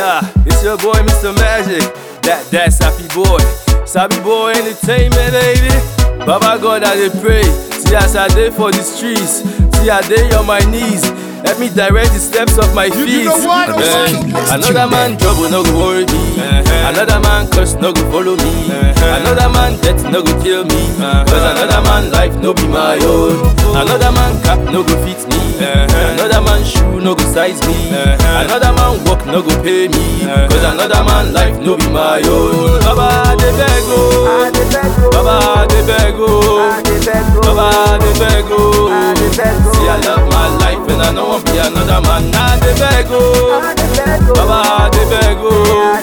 Yeah, it's your boy Mr. Magic. That that's happy boy. Sabi boy entertainment, baby. Baba God, I dey pray. See as I dey for the streets. See I dey on my knees. Help me direct the steps of my feet. you know what? Eh, Let's another man trouble no go worry me. Another man curse no go follow me. Another man death no go kill me. Cause another man life no be my own. Another man cap no go fit me. Another man shoe no go size me. Another man work no go pay me. Cause another man life no be my own. Baba de beg oh. Baba de beg oh. Baba de beg oh. See I love my life and I don't want be another man. Nah de beg oh. Baba de beg oh.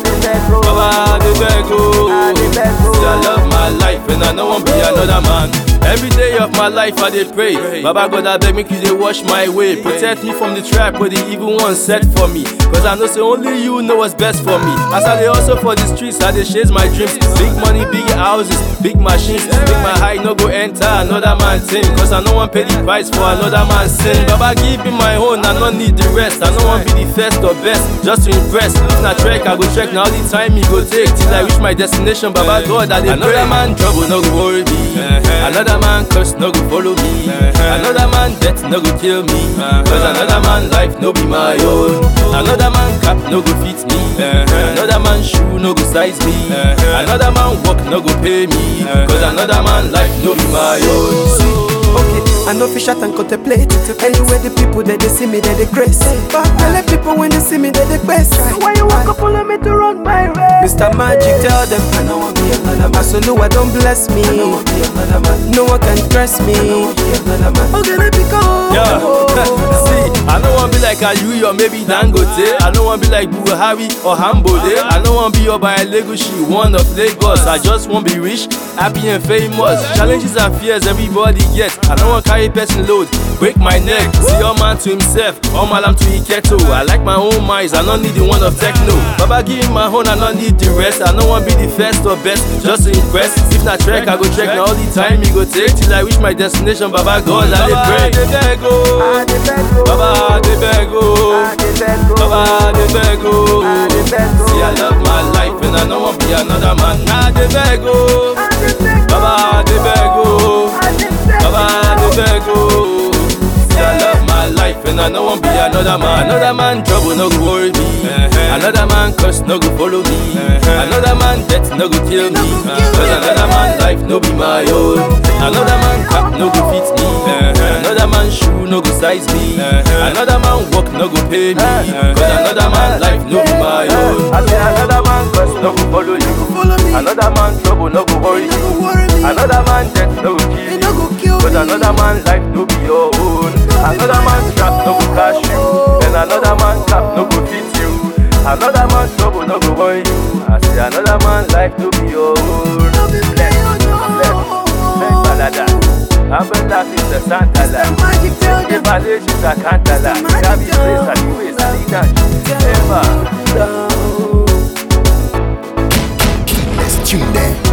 Baba de beg oh. See I love my life and I don't want be another man. Every day of my life I dey pray. Baba God I beg make you dey wash my way. Protect me from the trap where the evil one set for me. Cause I know say only you know what's best for me. As I dey hustle for the streets, I dey chase my dreams. Big money, big houses, big machines. Make my high no go enter another man thing. Cause I no wan pay the price for another man's sin. Baba give me my own, I no need the rest. I no wan be the first or best, just to impress. If na trek, I go trek. Now the time me go take till I reach my destination. Baba God, I dey pray. Another man trouble no go worry me. Another man curse no go follow me. Another man death no go kill me. Cause another man life no be my own. Another man cap no go fit me. Another man shoe no go size me. Another man work no go pay me. Cause another man life no be my own. Okay, I know fish out and contemplate. Anywhere the people that they see me, they they grace. But I let people when they see me, they they quest. Why you walk up follow me to run my race? Mr. Magic, tell them I know want be another man. So no, I don't bless me. I know want be another man. No one can stress me. I know want be another man. Okay, let me go. Yeah. See, I don't want be like Ayui or maybe Dangote. I don't want be like Buhari or Hambode. I don't want be by Legoshi, one of Lagos. I just want be rich, happy and famous. Challenges and fears everybody gets. I don't want carry person load, break my neck. See all man to himself, all malam to Iketo. I like my own minds, I don't need the one of techno. Baba give me my own, I don't need the rest. I don't want be the first or best, just to impress. If not trek, I go trek. Now all the time me go take till I reach my destination. Baba God, I dey pray. Baba de beg oh. Baba de beg oh. See I love my life and I don't want be another man. Nah de beg oh. Baba de beg oh. Baba de beg oh. See I love my life and I don't want be another man. Another man trouble no go worry me. Another man curse no go follow me. Another man death no go kill me. Cause another man life no be my own. Another man cap no go fit me. Another man shoe no go size me. Another man work no go pay me. Cause another man life no be my own. I say another man curse no go follow you. Follow me. Another man trouble no go worry No you. go worry me. Another man death no go kill They you. no go kill But me. another man life no be your own. Another man trap no go cash you. Then another man trap no go fit you. Another man trouble no go worry you. I say another man life no be your own. No be me, oh, no. Make balada. Abin da fi da santala. Mr. Magic, tell Ke them. bale shi ta kantala. Ya bi place a diwe salida. Eva. Down. Let's tune there.